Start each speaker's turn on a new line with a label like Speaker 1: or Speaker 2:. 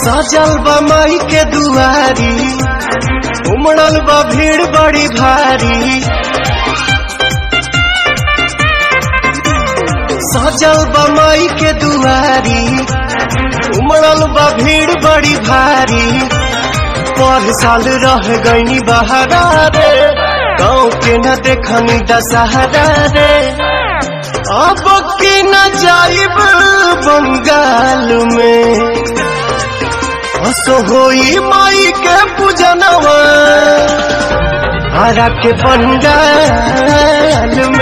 Speaker 1: सजल बा माई के दुआरी उमड़ल बा भीड़ बड़ी भारी सजल बा माई के दुआरी उमड़ल बा भीड़ बड़ी भारी पर साल रह गईनी बहारा रे गाँव के न देखनी दशहरा रे अब की न जाइब बंगाल में हसो होई माई के पूजनवा हरा के पंडाल